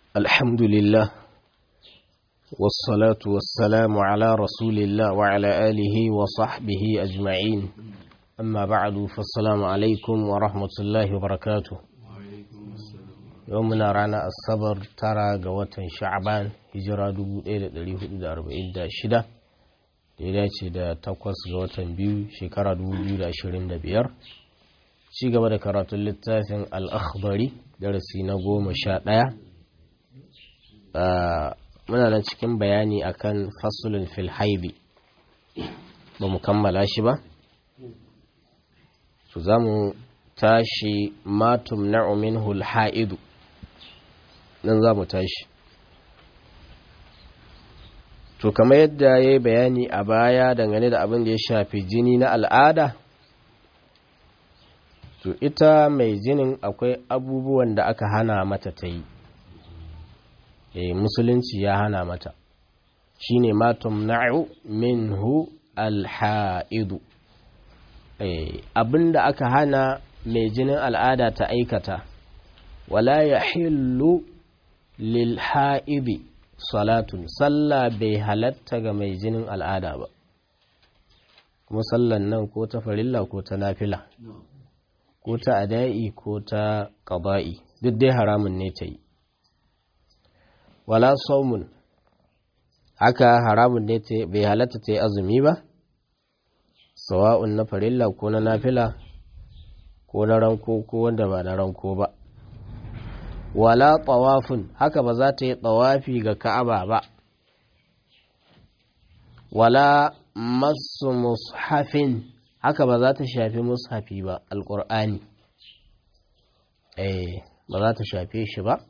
الحمد لله والصلاة والسلام على رسول الله وعلى آله وصحبه أجمعين أما بعد فالسلام عليكم ورحمة الله وبركاته يومنا رانا الصبر ترى قوة شعبان هجرة دبو إلى دليه دا أربعين دا شدة dace da takwas ga watan biyu shekara 2025 ci gaba da karatun littafin al'akhbari darasi na goma sha ɗaya muna nan cikin bayani akan fasulun filhaibi ba mu kammala shi ba su za mu tashi matum na'umin hulha'idu nan za mu tashi to kamar yadda ya yi bayani a baya dangane da abin da ya shafi jini na al'ada to ita mai jinin akwai abubuwan da aka hana mata ta yi e, musulunci ya hana mata shi ne matum na'u minhu alha'idu e, abin da aka hana mai jinin al'ada ta aikata wala ya hillu lil ha'idi salatun sallah bai halatta ga mai jinin al'ada ba kuma sallan nan ko ta farilla ko ta nafila ko ta ada'i ko ta ƙaba'i duk dai haramun ne ta yi wala saumun haka haramun ne ta bai halatta ta yi azumi ba sawa'un na farilla ko na nafila ko na ranko ko wanda ba na ranko ba wala tawafin haka ba za ta yi tawafi ga ka'aba ba wala masu mushafin haka ba za ta shafi mushafi ba alƙur'ani eh ba za ta shafe shi ba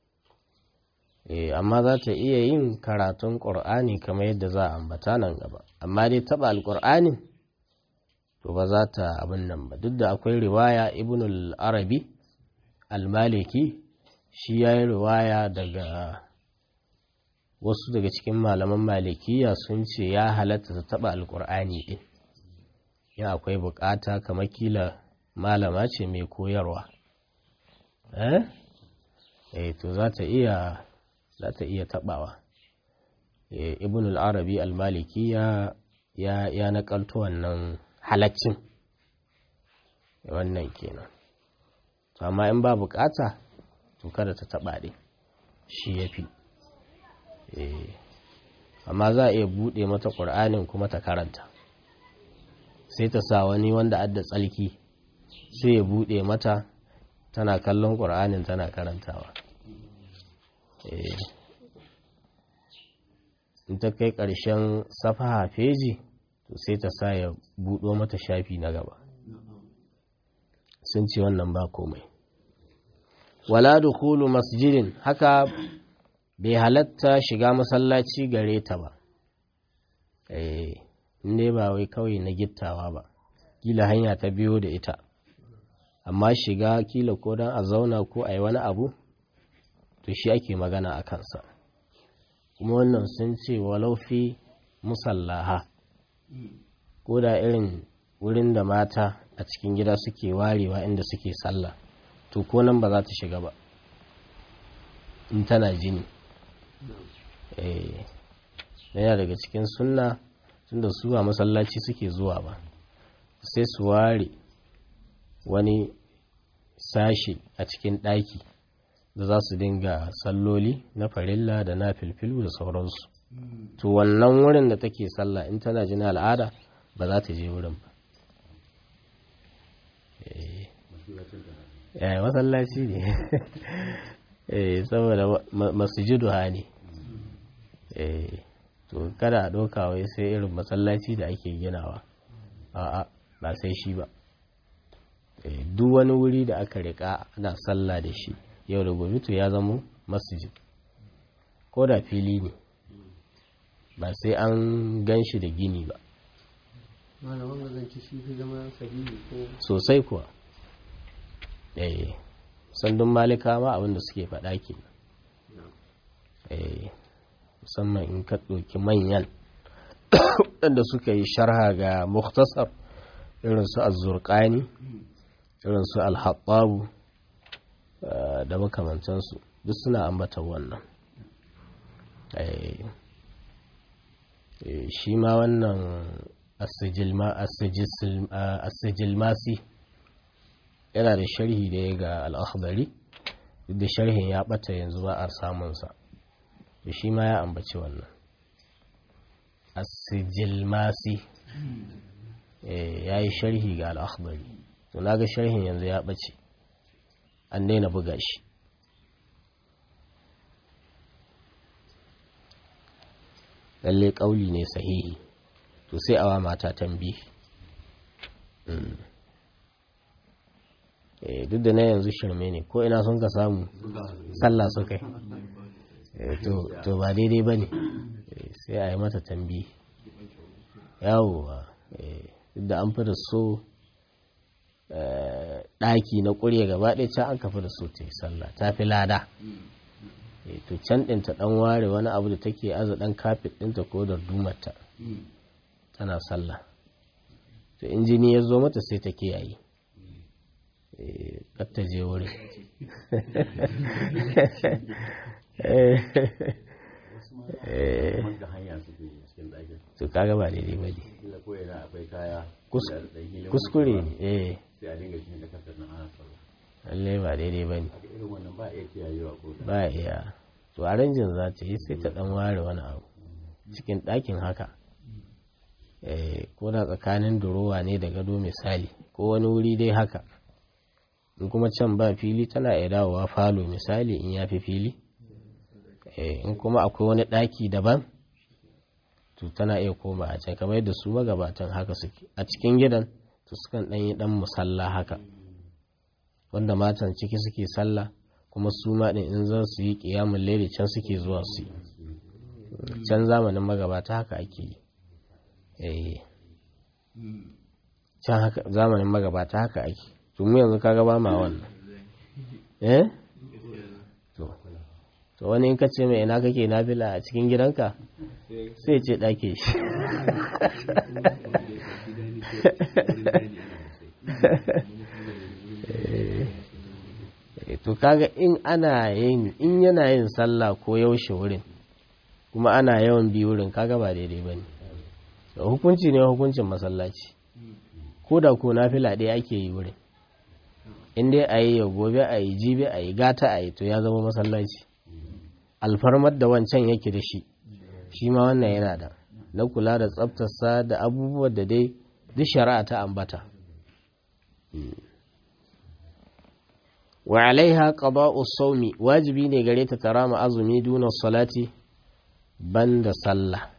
eh amma za ta iya yin karatun ƙur'ani kamar yadda za a ambata nan gaba amma dai taɓa alƙur'ani to ba za ta abin nan ba duk da akwai riwaya ibnul arabi al-maliki shi ya yi riwaya daga wasu daga cikin malaman malikiya sun ce ya halatta ta taba alkur'ani din ya akwai bukata kamar kila malama ce mai koyarwa eh eh to za ta iya za ta iya tabawa eh ibn al-arabi al-maliki ya ya ya nakalto wannan halaccin wannan kenan to amma in ba bukata to kada ta taba ɗin shi ya fi amma za a iya buɗe mata ƙur'anin kuma ta karanta sai ta sa wani wanda adda tsalki sai ya buɗe mata tana kallon ƙur'anin tana karantawa in ta kai ƙarshen safaha feji to sai ta sa ya buɗo mata shafi na gaba sun ce wannan ba komai wala dukulu masjidin haka bai halatta shiga masallaci gare ta ba eh ne ba wai kawai na gittawa ba kila hanya ta biyo da ita amma shiga kila ko dan a zauna ko a yi wani abu to shi ake magana a kansa kuma wannan sun ce walau fi musallaha ko da irin wurin da mata a cikin gida suke warewa inda suke sallah to ko nan ba za ta shiga ba in tana jini yana daga cikin sunna tunda su a masallaci suke zuwa ba sai su ware wani sashi a cikin ɗaki da za su dinga salloli na farilla da na filfilu da sauransu to wannan wurin da take sallah in tana jini al'ada ba za ta je wurin ba eh masallaci ne eh saboda masjidu ne eh to kada a ɗauka wai sai irin masallaci da ake ginawa a'a ba sai shi ba duk wani wuri da aka rika ana sallah da shi yau da gobe to ya zama masjid ko da fili ne ba sai an gan shi da gini ba sosai kuwa eh sandun malika ma abinda suke faɗa ke eh musamman in ka ɗauki manyan waɗanda suka yi sharha ga muktasar irin su azurƙani irin su alhaɓabu da makamantansu duk suna ambata wannan shi ma wannan asijilmasi yana da sharhi da ya ga al'akhdari duk da sharhin ya bata yanzu ba a samunsa da shi ma ya ambaci wannan asijilmasi ya yi sharhi ga al'akhdari to na ga sharhin yanzu ya bace an daina buga shi lalle ƙauli ne sahihi to sai awa mata tambi duk da na yanzu shirme ne ko ina sun ka samu sallah su kai to ba daidai ba ne sai a yi mata tambi yawowa duk da an fi da so ɗaki na ƙurya gaba ɗaya can an kafa da so ta yi sallah ta fi lada to can ɗin ta ɗan ware wani abu da take aza ɗan kafet ɗinta ko da dumarta tana sallah to in jini ya zo mata sai ta kiyaye kar ta je wurin to kaga ba daidai ba ne kuskure ne eh lallai ba daidai ba ne ba iya to a ranjin za ta yi sai ta dan ware wani abu cikin ɗakin haka ko da tsakanin durowa ne da gado misali ko wani wuri dai haka in kuma can ba fili tana iya dawowa falo misali in ya fi fili in kuma akwai wani ɗaki daban to tana iya koma a can kamar yadda su magabatan haka suke a cikin gidan to sukan ɗan yi ɗan musalla haka wanda matan ciki suke sallah kuma su ma ɗin in za su yi ƙiyamun laili can suke zuwa su yi can zamanin magabata haka ake yi can haka zamanin magabata haka ake to mu yanzu kaga ba ma wannan eh to to wani in ka ce mai ina kake nafila a cikin gidanka sai ce ɗake shi to kaga in ana yin in yana yin sallah ko yaushe wurin kuma ana yawan bi wurin kaga ba daidai bane hukunci ne hukuncin masallaci ko da ko nafila ɗaya ake yi wurin in dai a yi gobe a yi jibi a yi gata a yi to ya zama masallaci alfarmar da wancan yake da shi shi ma wannan yana da na kula da tsaftarsa da abubuwan da dai duk shari'a ta ambata wa alaiha qada'u sawmi wajibi ne gare ta tarama azumi duna salati banda sallah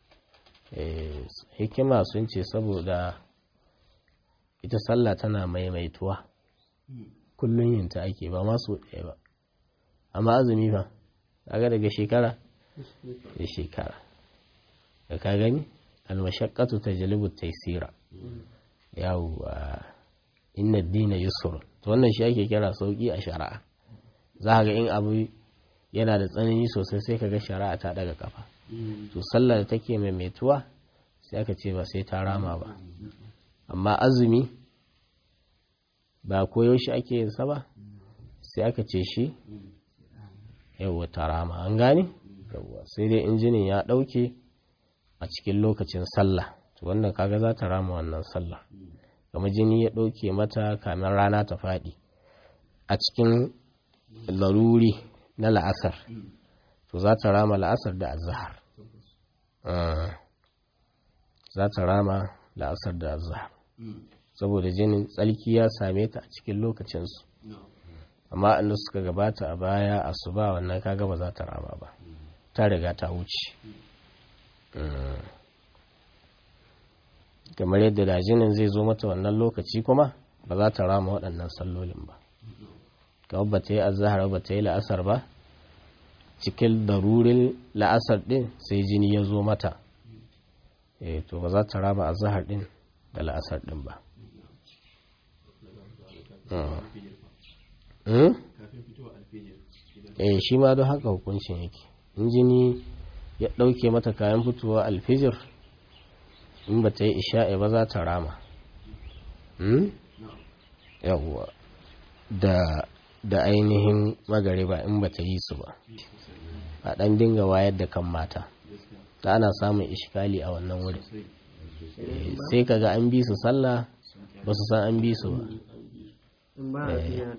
hikima sun ce saboda ita sallah tana maimaituwa kullun yin ta ake ba masu ɗaya ba amma azumi fa kaga daga shekara da shekara da ka gani almashaqqatu tajlibu taysira yawwa inna ad-dina yusr to wannan shi ake kira sauki a shari'a za ga in abu yana da tsanani sosai sai kaga shari'a ta daga kafa to sallar da take maimaituwa sai aka ce ba sai ta rama ba amma azumi ba koyaushe ake yin sa ba sai aka ce shi yawwa ta rama an gane yawwa sai dai injinin ya ɗauke a cikin lokacin sallah to wannan kaga za ta rama wannan sallah kamar jini ya ɗauke mata kamin rana ta faɗi a cikin laruri na la'asar to za ta rama la'asar da azahar za ta rama la'asar da azahar saboda jinin tsalki ya same ta a cikin lokacinsu amma inda suka gabata a baya a su ba wannan kaga ba za ta rama ba ta riga ta wuce kamar yadda da jinin zai zo mata wannan lokaci kuma ba za ta rama waɗannan sallolin ba kawai ba ta yi azahar ba ta yi la'asar ba cikin darurin la'asar ɗin sai jini ya zo mata e to ba za ta rama azahar ɗin da la'asar ɗin ba eh shi ma don haka hukuncin yake in jini ya ɗauke mata kayan fitowa alfijir in ba ta yi isha'i ba za ta rama yawwa da da ainihin magariba in ba ta yi su ba a ɗan dinga wayar da kan mata ta ana samun ishkali a wannan wurin sai kaga an bi su sallah ba su san an bi su ba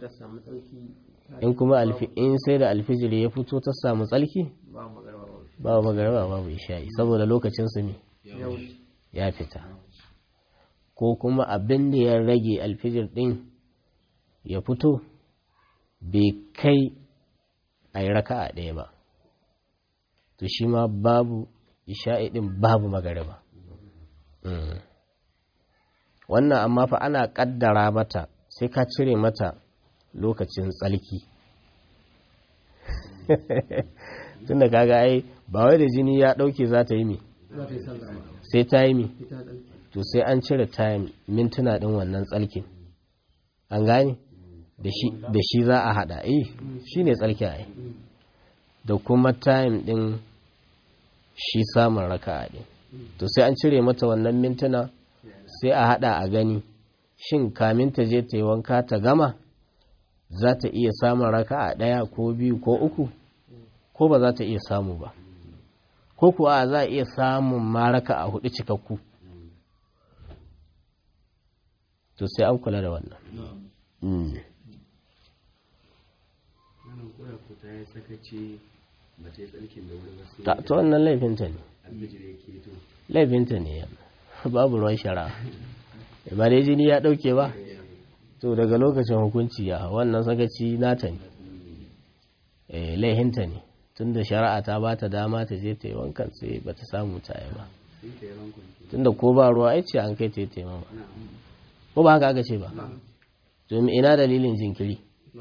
in kuma in sai da alfijir ya fito ta samu tsalki ba magariba babu isha'i saboda lokacin su ne ya fita ko kuma abin da ya rage alfijir din ya fito bai kai a yi raka a ɗaya ba to shi ma babu isha'i din babu magariba wannan amma fa ana ƙaddara mata sai ka cire mata lokacin tsalki tunda kaga ai ba wai da jini ya dauke za ta yi mi sai ta yi mi to sai an cire time mintuna din wannan tsalkin an gane da shi za a hada eh shi ne tsalkin ai da kuma time din shi samun raka'a din to sai an cire mata wannan mintuna sai a hada a gani shin kamin ta je ta yi wanka ta gama za ta iya samun raka'a ɗaya ko biyu ko uku ko ba za ta iya samu ba ko kuwa za a iya samun ma raka'a hudu cikakku to sai an kula da wannan ta wannan laifinta ne laifinta ne babu ruwan shara ba dai jini ya dauke ba to daga lokacin hukunci ya wannan sakaci nata ne eh laihinta ne tunda shari'a ta ba ta dama ta je ta yi wankan sai ba ta samu ta yi ba tunda ko ba ruwa ai ce an kai ta yi taimama ko ba haka aka ce ba domin ina dalilin jinkiri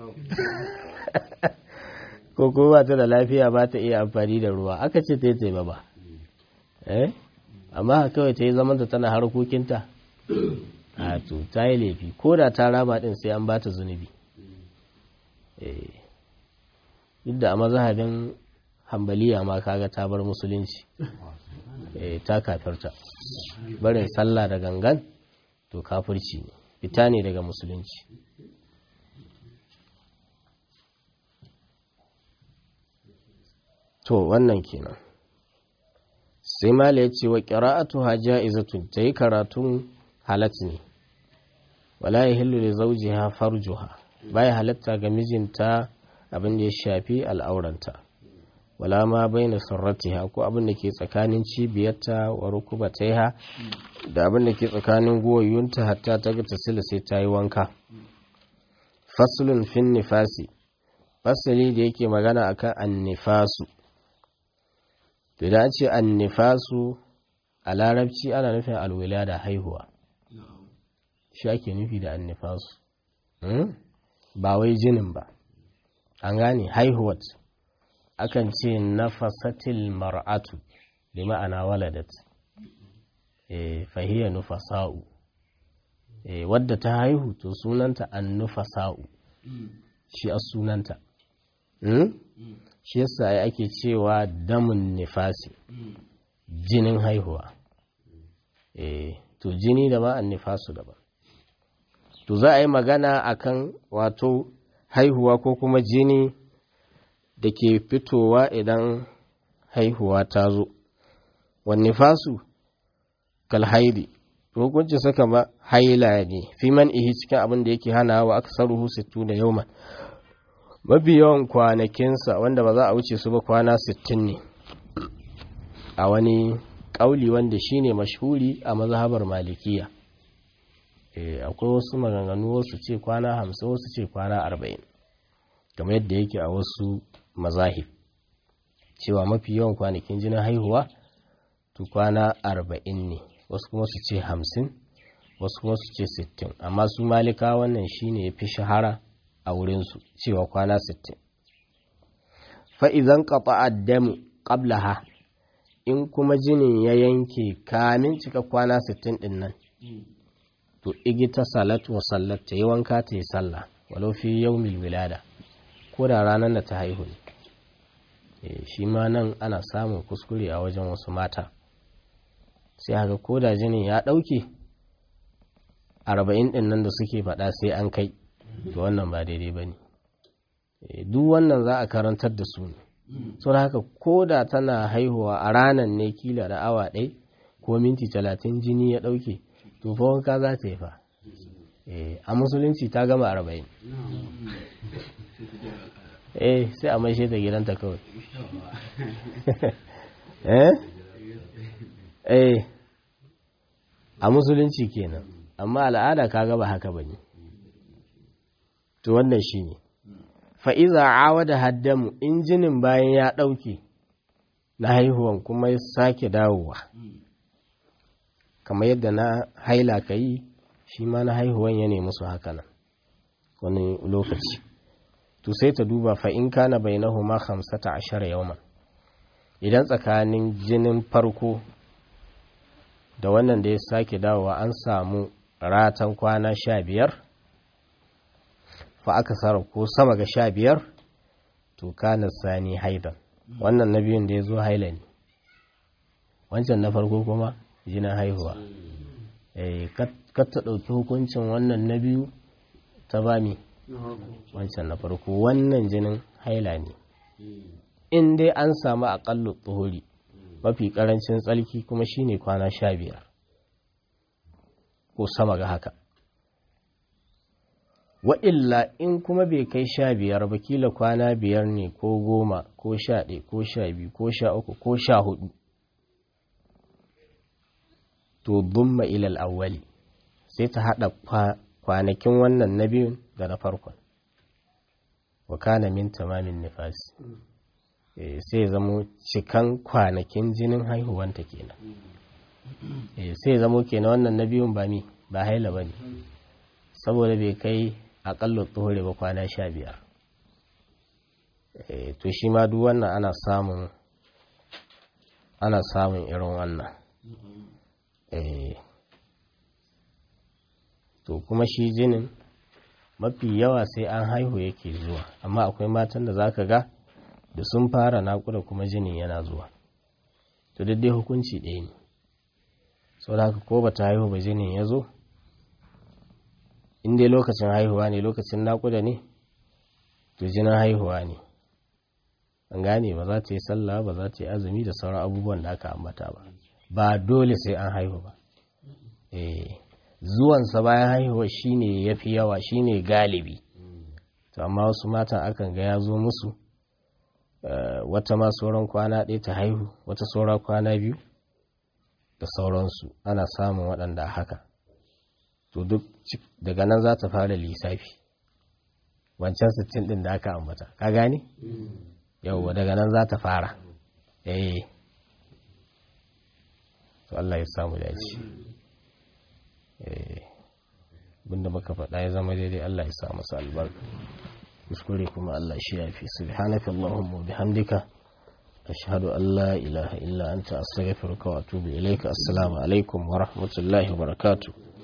ko ko ba ta da lafiya ba ta iya amfani da ruwa aka ce ta yi taimama eh amma kawai ta yi zamanta tana harkokinta a to ta yi laifi ko da ta rama din sai an ba ta zunubi duk da a mazhabin hambaliya ma kaga ta bar musulunci ta kafirta barin sallah da gangan to kafirci ne fita ne daga musulunci to wannan kenan sai mala ya ce wa ƙira'atu ha ja'izatun ta yi karatun halat ne wala ya hillu da zauji ha farjuha baya halatta ga mijinta abin da ya shafi al'auranta wala ma bai na sarratiha ko abin da ke tsakanin cibiyarta wa rukubataiha da abin da ke tsakanin goyonta hatta ta ga tasila sai ta yi wanka faslun fin nifasi fasali da yake magana akan annifasu to da ce annifasu a larabci ana nufin alwila da haihuwa shi ake nufi da annifasu ba wai jinin ba an gane haihuwat akan ce nafasatil mar'atu da ma'ana waladat e, fahiyar nufasa'u e, wadda ta haihu to sunanta an nufasa'u shi a sunanta hmm? shi yasa ya ake cewa damun nifasi jinin haihuwa e, to jini da ba an nifasu daban to za a yi magana akan wato haihuwa ko kuma jini da ke fitowa idan haihuwa ta zo wanne fasu kalhaidi hukunci saka ma haila ne fi man ihi cikin abin da yake hana wa aka saruhu sittu da yau mafi yawan kwanakinsa wanda ba za a wuce su ba kwana sittin ne a wani ƙauli wanda shine mashhuri a mazhabar malikiya akwai wasu maganganu wasu ce kwana hamsin wasu ce kwana arba'in kamar yadda yake a wasu mazahib cewa mafi yawan kwanakin jinin haihuwa to kwana arba'in ne wasu kuma su ce hamsin wasu kuma su ce sittin amma su malika wannan shine ya fi shahara a wurinsu cewa kwana sittin fa'izan kafa addamu ƙablaha in kuma jinin ya yanke kamin cika kwana sittin ɗin nan to igita salat wa sallat ta yi wanka ta yi sallah walau fi yaumil wilada ko da ranar da ta haihu ne shi ma nan ana samun kuskure a wajen wasu mata sai haka ko da jinin ya ɗauke arba'in ɗin nan da suke faɗa sai an kai to wannan ba daidai ba ne duk wannan za a karantar da su ne so haka ko da tana haihuwa a ranar ne kila da awa ɗai ko minti talatin jini ya ɗauke to fa wanka za ta yi fa a musulunci ta gama arba'in eh sai a maishe ta gidanta kawai eh eh a musulunci kenan amma al'ada ka gaba haka bane to wannan shine fa iza awada haddamu injinin bayan ya dauke na haihuwan kuma ya sake dawowa kamar yadda na haila ka yi shi ma na haihuwan ya nemi su haka nan wani lokaci to sai ta duba fa in kana bainahuma khamsata ashara yawman idan tsakanin jinin farko da wannan da ya sake dawowa an samu ratan kwana sha biyar fa aka sara ko sama ga sha biyar to kana sani haidan wannan na biyun da ya zo haila ne wancan na farko kuma jinin haihuwa ka ta ɗauki hukuncin wannan na biyu ta bami wancan na farko wannan jinin haila ne in dai an samu aƙallu tsohori mafi ƙarancin tsalki kuma shine kwana sha biyar ko sama ga haka wa'illa in kuma bai kai sha biyar ba kila kwana biyar ne ko goma ko sha ɗaya ko sha biyu ko sha uku ko sha hudu to dumma ilal awwali sai ta haɗa kwanakin wannan na biyun da na farkon wa kana min tamamin nifasi sai zamo cikan kwanakin jinin haihuwanta kenan sai zamo kenan wannan na biyun ba mi ba haila ba ne saboda bai kai aƙalla tsohore ba kwana sha biyar to shi ma duk wannan ana samun ana samun irin wannan to kuma shi jinin mafi yawa sai an haihu yake zuwa amma akwai matan da zaka ga da sun fara naƙuda kuma jinin yana zuwa to dai hukunci ɗaya ne sau da haka ko ba ta haihu ba jinin ya zo in dai lokacin haihuwa ne lokacin naƙuda ne to jinin haihuwa ne an gane ba za ta yi sallah ba za ta yi azumi da sauran abubuwan da aka ambata ba ba dole sai an haihu ba eh zuwansa bayan haihuwa shine yafi yawa shine galibi to amma wasu matan akan ga ya zo musu wata ma sauran kwana ɗaya ta haihu wata saura kwana biyu da sauransu ana samun waɗanda haka to duk daga nan za ta fara lissafi wancan sittin ɗin da aka ambata ka gane yauwa daga nan za ta fara eh to Allah ya samu dace abinda muka faɗa ya zama daidai Allah ya sa masa albarka kuskure kuma Allah shi yafi subhanaka allahumma bihamdika ashhadu an la ilaha illa anta astaghfiruka wa atubu ilayka assalamu alaikum wa rahmatullahi wa barakatuh